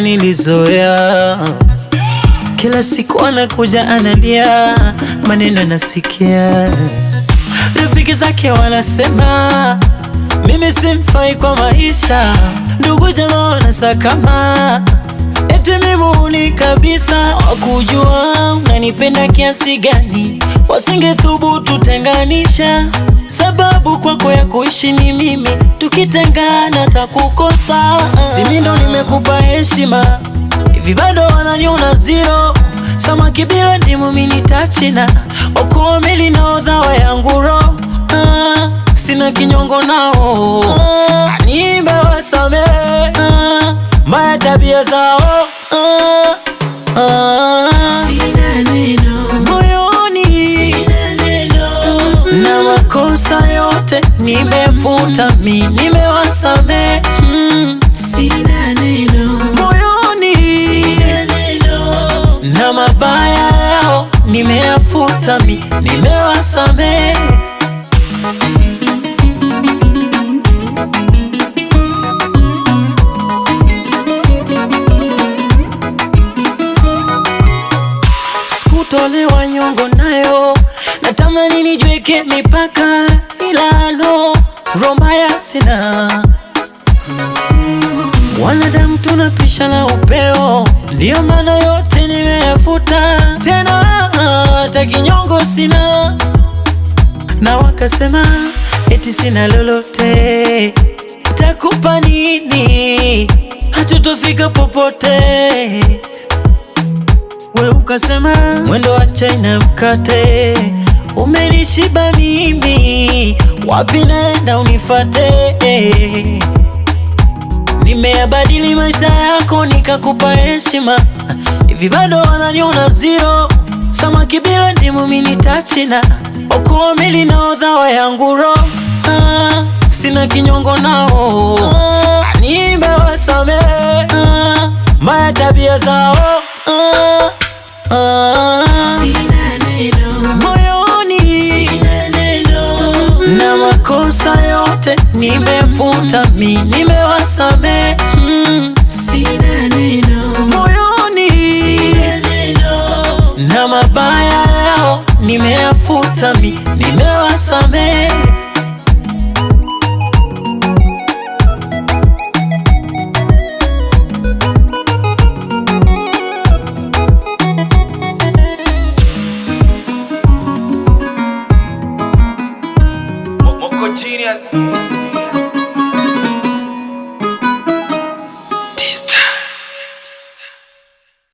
nilizoea kila siku anakuja analia, maneno nasikia, rafiki zake wanasema mimi simfai kwa maisha, ndugu jamaa wanasakama eti mimi huni kabisa, wakujua unanipenda kiasi gani, wasingethubutu tenganisha, sababu kwako ya kuishi ni mimi, tukitengana takukosa. Simi ndo nimekupa heshima hivi bado wananiona zero, samaki bila ndimu mini tachina, okoa meli na odhawa yangu ro ah, sina kinyongo nao ah, nimewasame ah, maya tabia zao ah, ah, moyoni na makosa yote nimefuta, mi nimewasame mm, moyoni na mabaya yao nimeyafuta, mi nimewasame. Sikutolewa nyongo nayo, natamani nijweke mipaka, ila no romaya sina Wanadamu tunapishana upeo, ndiyo maana yote nimeyafuta, tena hata kinyongo sina. Na wakasema eti sina lolote, takupa nini? Hatutofika popote. We ukasema mwendo wa chai na mkate umenishiba mimi, wapi naenda unifate? Nimeyabadili maisha yako nikakupa heshima, hivi bado wananiona zero. Samaki bila ndimu mini tachina, okoa meli na odhawa yangu ro ah, sina kinyongo nao ah, nimewasame ah, maya tabia zao ah, ah, moyoni na makosa yote nimefuta, mi nimewasame mm, moyoni na mabaya yao nimeyafuta, mi nimewasame. Moko genius